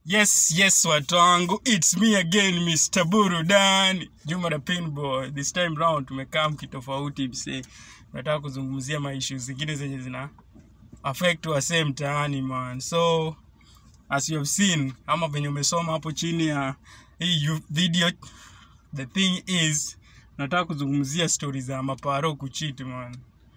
Yes, yes, watu wangu, it's me again, Mr. Burudani, Juma the Pinboy. This time round tumekaa mkitofauti msee, nataka kuzungumzia maishu zingine zenye zina affect wasee mtaani man. So as you have seen ama venye umesoma hapo chini ya hii yu- video, the thing is nataka kuzungumzia stori za maparo kuchiti man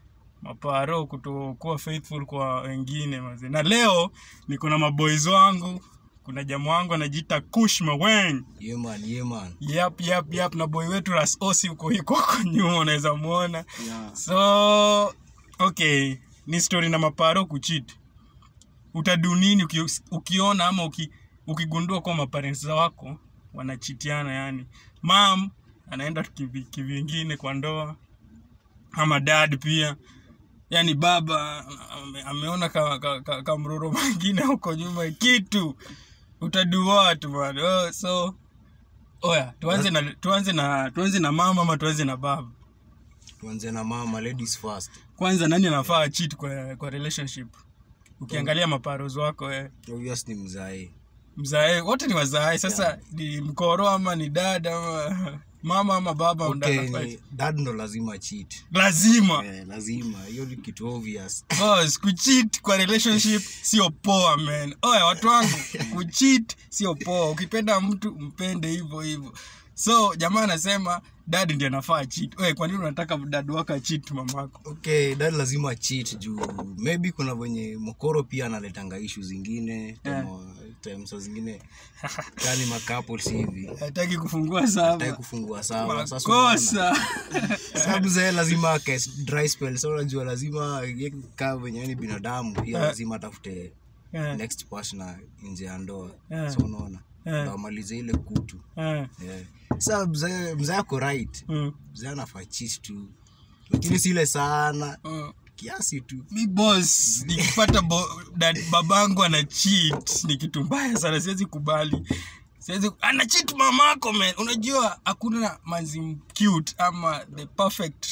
maparo kutokuwa faithful kwa wengine maze. Na leo niko na maboys wangu, kuna jamaa wangu anajiita Kush Maweng. Yeah man, yeah man. Yap, yap, yap, na boy wetu Ras Osi uko yuko huko nyuma, unaweza muona. Yeah. So okay, ni story na maparo kucheat. Utadu nini uki, ukiona ama uki, ukigundua kwa maparents wako wanachitiana, yani mam anaenda kivi- kivingine kwa ndoa ama dad pia yani baba ame, ameona ka, ka, ka, ka mroro mwingine huko nyuma kitu utadu what man oh, so oya tuanze na tuanze na tuanze na mama ama tuanze na baba Tuanze na mama, ladies first. kwanza nani anafaa cheat kwa, kwa relationship ukiangalia maparos wako eh, Obvious ni mzae. mzae wote ni wazae sasa ni mkoro ama ni dada ama mama ama baba ndo Okay, anafaa ni dad ndo lazima cheat. lazima Eh, lazima. Hiyo ni kitu obvious. Boss, kucheat kwa relationship sio poa man. Oya watu wangu, kucheat sio poa. Ukipenda mtu mpende hivyo hivyo. So jamaa anasema dad ndiye anafaa cheat. Oye, kwa nini unataka dad wako cheat mamako? Okay, dad lazima cheat juu maybe kuna venye mkoro pia analetanga issue zingine kama time saa zingine kani macouples hivi Hataki kufungua hataki saba. kufungua sawa sasa unaona, Makosa. sababu zae lazima ake dry spell so unajua lazima ye kaa venye ni binadamu pia Eh. lazima atafute Eh, next partner nje ya ndoa Eh. so unaona Eh. ndo amalize ile kutu eh, yeah. sa mzee mzee ako right mm, mzee anafaa cheat tu lakini sile sana mm. kiasi tu Mi boss, nikipata bo, dad, babangu ana cheat ni kitu mbaya sana, siwezi kubali. Siwezi ana cheat mamako man. Unajua hakuna manzi cute ama the perfect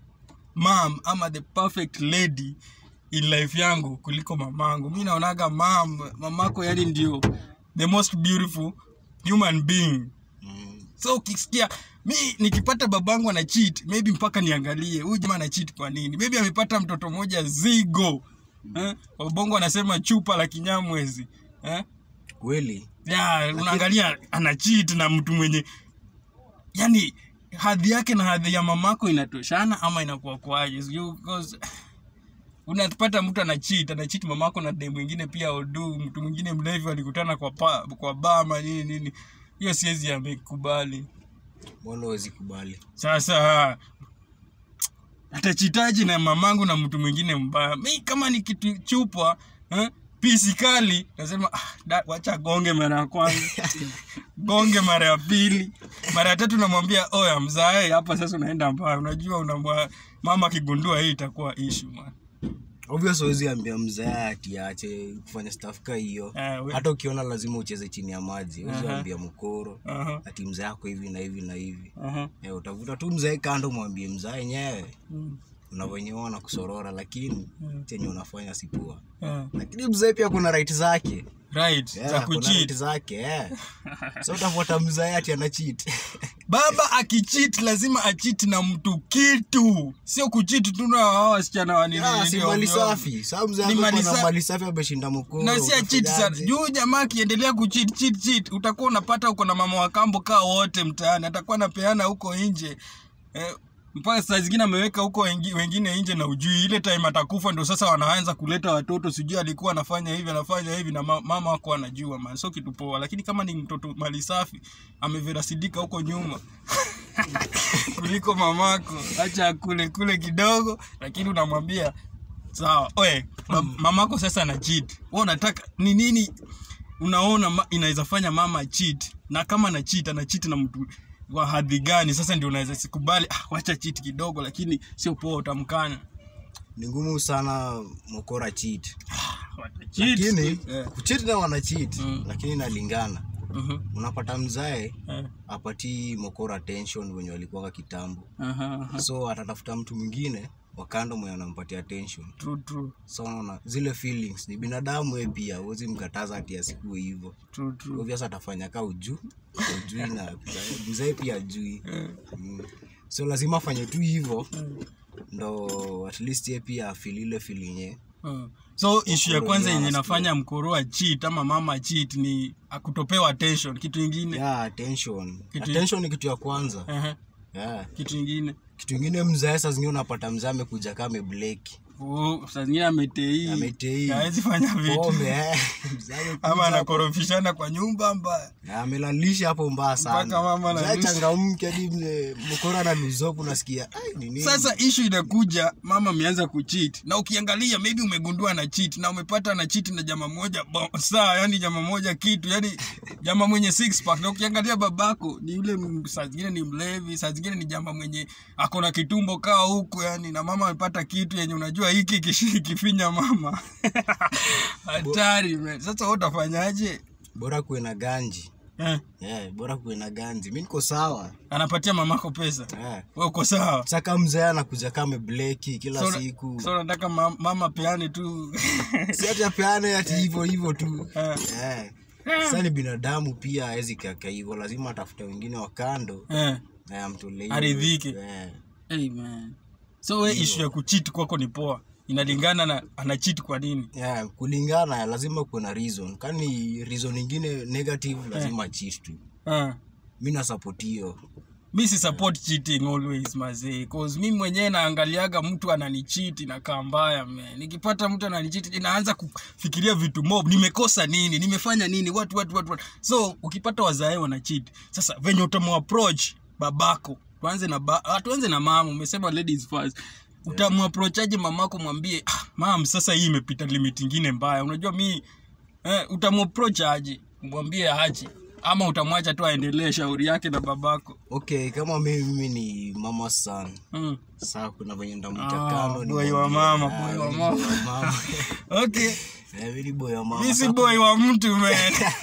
mom ama the perfect lady in life yangu kuliko mamangu. Mi naonaga mam, mamako yani ndio the most beautiful human being mm. so ukisikia mi nikipata babangu ana cheat maybe mpaka niangalie huyu jamaa ana cheat kwa nini maybe amepata mtoto mmoja zigo eh? wabongo anasema chupa la kinyamwezi eh? kweli ya unaangalia ana cheat na mtu mwenye yani hadhi yake na hadhi ya mamako inatoshana ama inakuwa kwaje sijui because unapata mtu ana cheat ana cheat mamako na dem mwingine pia odu mtu mwingine mlevi walikutana kwa pa, kwa bama nini nini hiyo siwezi amekubali mbona huwezi kubali sasa atachitaji na mamangu na mtu mwingine mbaya mi kama ni kitu chupwa eh, pisi kali nasema ah, da, wacha gonge mara ya kwanza gonge mara ya pili mara ya tatu namwambia oya mzae hapa sasa unaenda mbaya unajua unamwa mama akigundua hii itakuwa ishu man obvious huwezi ambia mzee ati aache kufanya staff ka hiyo Eh, we- hata ukiona lazima ucheze chini ya maji huwezi Aha. ambia mkoro Aha, ati mzee yako hivi na hivi na hivi aha, Eh, utavuta tu mzee kando mwambie mzee enyewe mm, unavyoenyewa na kusorora lakini Mm. chenye unafanya si poa eh. lakini mzee pia kuna right zake right Yeah, za kuna right kuchit zake yeah. so utafuata mzee ati ana cheat baba akichit lazima achit na mtu kitu sio kuchit tu na hao wasichana wa nini Yeah, si nini mali ovyo ovyo. safi saa mzee Ni ako mali na sa- mali safi ameshinda mkoro na si achit sana utafanyaje? juu jamaa akiendelea kuchit chit chit utakuwa unapata uko na mama wa kambo kaa wote mtaani atakuwa anapeana huko nje eh, mpaka saa zingine ameweka huko wengi- wengine nje na ujui ile time atakufa ndo sasa wanaanza kuleta watoto sijui alikuwa anafanya hivi anafanya hivi na ma- mama wako anajua man so kitu poa lakini kama ni mtoto mali safi ameverasidika huko nyuma kuliko mamako acha akule kule kidogo lakini unamwambia sawa oe ma- mamako sasa ana cheat wewe unataka ni nini unaona ma, inaweza fanya mama cheat na kama ana cheat ana cheat na mtu wa hadhi gani sasa ndio unaweza sikubali ah, wacha cheat kidogo lakini sio poa utamkana ni ngumu sana mokora cheat Wata cheat. lakini Eh, kuchit na wana cheat Mm. lakini inalingana mhm, unapata mzae eh, apatii mokora attention wenye walikuwa kitambo aha, aha. so atatafuta mtu mwingine wakando mwenye anampatia attention true true so unaona zile feelings ni binadamu we pia huwezi mkataza ati asikuwe hivyo true true obvious atafanya ka uju ujui na mzee pia ajui mm. so lazima afanye tu hivyo ndo at least ye pia afil ile feeling Mm. so ishu ya Mkoro kwanza yenyewe yenye anasikia. nafanya mkoroa cheat ama mama cheat ni akutopewa attention kitu ingine yeah attention Kitu- attention ni kitu ya kwanza Ehe, yeah. kitu ingine kitu ingine mzae saa zingine unapata mzee amekuja kaa amebleki Oh, saa zingine ametei Ametei. hawezi fanya vitu pombe eh. Mzee amekuja ama hapo, anakorofishana kwa nyumba mbaya amelalisha hapo mbaya Mpaka mama sana Mzee analusha. changamke hadi mzee mkora na luzopu nasikia "Ai, ni nini?" sasa ishu inakuja mama ameanza kucheat na ukiangalia maybe umegundua na cheat na umepata na cheat na jama moja bo- saa yani jama moja kitu yani jama mwenye six pack na ukiangalia babako ni yule m- saa zingine ni mlevi saa zingine ni jama mwenye ako na kitumbo kaa huku yani na mama amepata kitu yenye unajua hiki kishi- kifinya mama hatari man. sasa wewe utafanyaje bora kuwe na ganji eh, yeah, bora kuwe na ganji mi niko sawa anapatia mamako pesa yeah. wewe uko sawa saka mzee anakuja kama bleki kila So- siku so nataka ma- mama peane tu si ati apeane ati hivyo hivyo tu Eh. yeah. sa ni binadamu pia awezi kaka hivyo lazima atafute wengine wa kando eh. na amtolee hivyo. Aridhike. yeah. Hey man. So we issue ya kucheat kwako ni poa. Inalingana na ana cheat kwa nini. yeah. kulingana lazima kuwe na reason kani reason ingine negative lazima cheat tu Uh. mi nasapoti hiyo Mi si support cheating always mazee. Cause mi mwenyewe naangaliaga mtu ananicheat inakaa mbaya man. Nikipata mtu ananicheat inaanza kufikiria vitu mob. Nimekosa nini? Nimefanya nini? What what what what. So ukipata wazae wana cheat. Sasa venye utamu approach babako. Tuanze na ba, ah, tuanze na mama. Umesema ladies first. Utamuapproachaje mamako mwambie, ah, mam sasa hii imepita limit ingine mbaya. Unajua mi eh, utamuapproach aje? Mwambie aje ama utamwacha tu aendelee shauri yake na babako. okay kama mimi, mimi ni mama sana Mm. saa kuna venye ndamwita Ah, kando boy wa nimwambie, mama, ah, boy wa mimi mama. boy wa mama. Okay. Eh, mimi ni boy wa mama Mi si Sasa boy wa mtu man.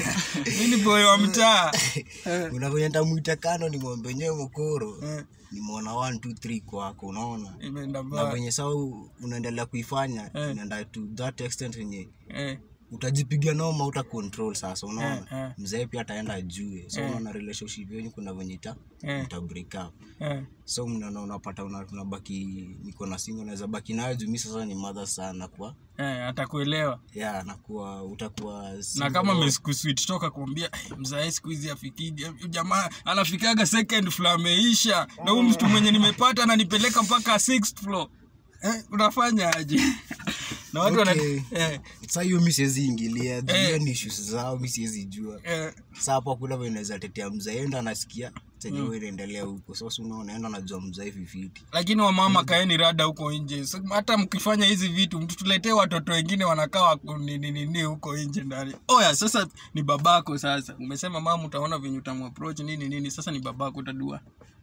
Mi ni boy wa mtaa. kuna venye ndamwita kando nimwambie nyewe mokoro Eh, nimeona 1 2 3 kwako unaona Imeenda na mbaya. venye saa u- unaendelea kuifanya Eh. inaenda to that extent yenye Eh, utajipiga noma uta control sasa unaona Eh, eh. mzee pia ataenda jue so Eh. unaona relationship yenu kuna venye ita Eh. ita break up eh. so mnaona unapata una- unabaki niko na singo naweza baki nayo juu mi sasa ni mother sana kwa Eh, atakuelewa ya nakuwa utakuwa na single. kama meskuswit toka kuambia "Eh, mzae siku hizi afikiji Huyu jamaa anafikaga second floor ameisha na huyu mtu mwenye nimepata ananipeleka mpaka sixth floor eh, unafanya aje na watu wana Okay. eh, sa hiyo mi siwezi ingilia juu Eh. hiyo ni issues zao mi siwezi jua eh, sa hapo hakuna venye naweza tetea mzae enda anasikia chenye mm. inaendelea huko sasa unaona enda najua mzae fifiti lakini wamama kaeni rada huko nje So, hata mkifanya hizi vitu mtu tuletee watoto wengine wanakaa wako nini nini huko nje ndani oya sasa ni babako sasa umesema mama utaona venye utamuapproach nini nini sasa ni babako utadua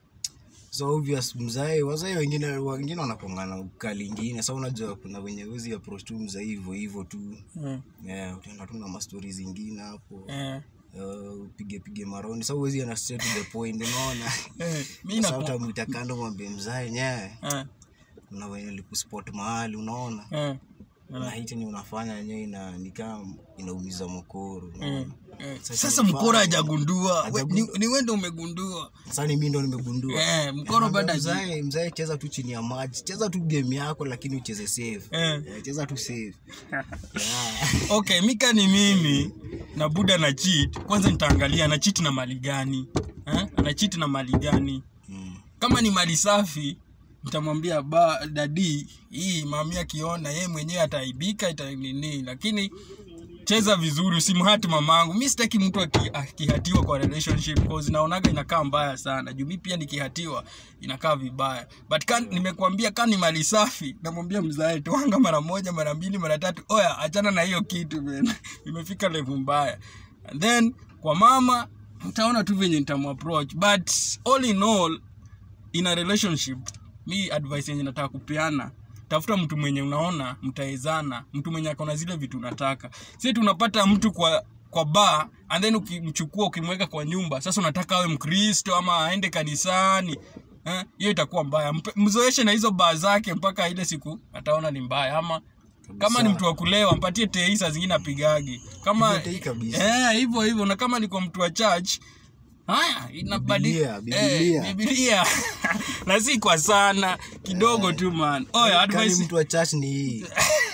so obvious mzae wazae wengine wengine wanakongana ukali ingine sa unajua kuna wenye wezi approach tu mzae hivyo hivyo tu eh, yeah, utaenda tu na mastori zingine hapo eh, uh, upige pige maroni sa uwezi ana straight to the point unaona eh, mi sa naku- utamwita kando mwambie mzae nyewe eh, kuna wenye likuspot mahali unaona eh, na hii chenye unafanya yenyewe ina nikaa inaumiza mokoro eh, unaona eh. Sasa sasa unafaa- mkoro hajagundua We- Hajagundua. ni, ni wende umegundua sasa ni mimi ndo nimegundua eh, mkoro bado haji- mzae mzae cheza tu chini ya maji cheza tu game yako lakini ucheze safe eh. Eh, cheza tu safe yeah. okay mika ni mimi na buda na cheat kwanza nitaangalia ana cheat na mali gani eh? ana cheat na mali gani mm. kama ni mali safi nitamwambia ba dadi hii mami akiona yeye mwenyewe ataaibika itanini lakini cheza vizuri usimhati mamangu mi sitaki mtu aki- akihatiwa kwa relationship cause naonaga inakaa mbaya sana juu mi pia nikihatiwa inakaa vibaya but kan, nimekuambia ka ni mali safi namwambia mzae tuanga mara moja mara mbili mara tatu oya achana na hiyo kitu man imefika levu mbaya and then kwa mama utaona tu venye nitamuapproach but all in all in a relationship mi advice yenye nataka kupeana tafuta mtu mwenye unaona mtaezana mtu mwenye akona zile vitu unataka si tunapata mtu kwa kwa bar and then ukimchukua ukimweka kwa nyumba sasa unataka awe mkristo ama aende kanisani eh, hiyo itakuwa mbaya Mpe- mzoeshe na hizo baa zake mpaka ile siku ataona ni mbaya ama kama ni mtu wa kulewa mpatie tei saa zingine apigagi kama Piga tei kabisa. eh, hivyo hivyo na kama ni kwa mtu wa church haya inabadi Biblia, Biblia. eh, Biblia. na si kwa sana kidogo tu man oya Kani advice mtu wa church ni hii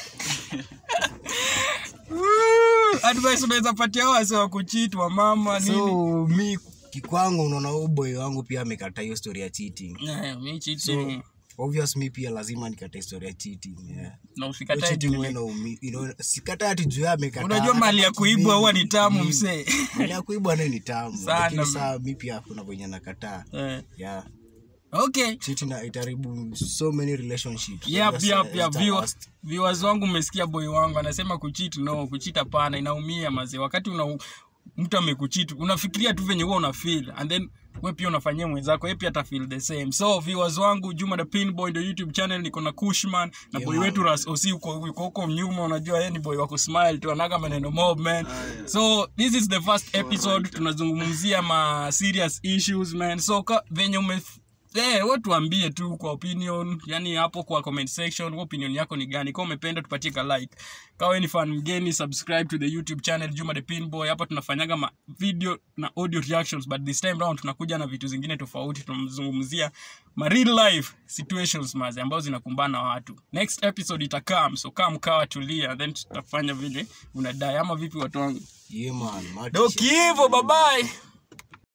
Woo! advice unaweza patia hao wase wa kuchitwa mama nini so mi kikwangu unaona huyu boy wangu pia amekata hiyo story ya cheating Eh, mi cheating. obvious mi pia lazima nikatae story ya cheating yeah. na Hiyo usikatae cheating juu wewe na umi- you know, sikatai ati juu yeye amekataa. unajua mali ya kuibwa huwa ni tamu Mm. msee mali ya kuibwa nayo ni tamu Sana, lakini man. saa mi pia kuna venye nakataa Eh, yeah okay cheating na itaribu so many relationships yep, That's, yep, uh, yep. it's the Viewer- worst. viewers wangu mmesikia boy wangu anasema kuchit no kuchit hapana inaumia mazee wakati una mtu amekuchit unafikiria tu venye huwa una feel and then we pia unafanyia mwenzako ye pia ata feel the same so viewers wangu juma the pinboy ndo youtube channel niko na kushman na Yeah, boy man. wetu ras osi uko uko huko nyuma unajua yeye ni boy wa kusmile tu anaga maneno mob man so this is the first episode tunazungumzia ma serious issues man so ka, venye ume Eh, wewe tuambie tu kwa opinion, yani hapo kwa comment section, wewe opinion yako ni gani? Kama umependa tupatie ka like. Kama wewe ni fan mgeni, subscribe to the YouTube channel Juma the Pinboy. Hapa tunafanyaga ma video na audio reactions but this time round tunakuja na vitu zingine tofauti. Tunamzungumzia ma real life situations maze ambazo zinakumbana na watu. Next episode itakam, so kama mkawa tulia then tutafanya vile unadai ama vipi watu wangu. Yeah, man, Marty Ndio shit. kivo, bye bye.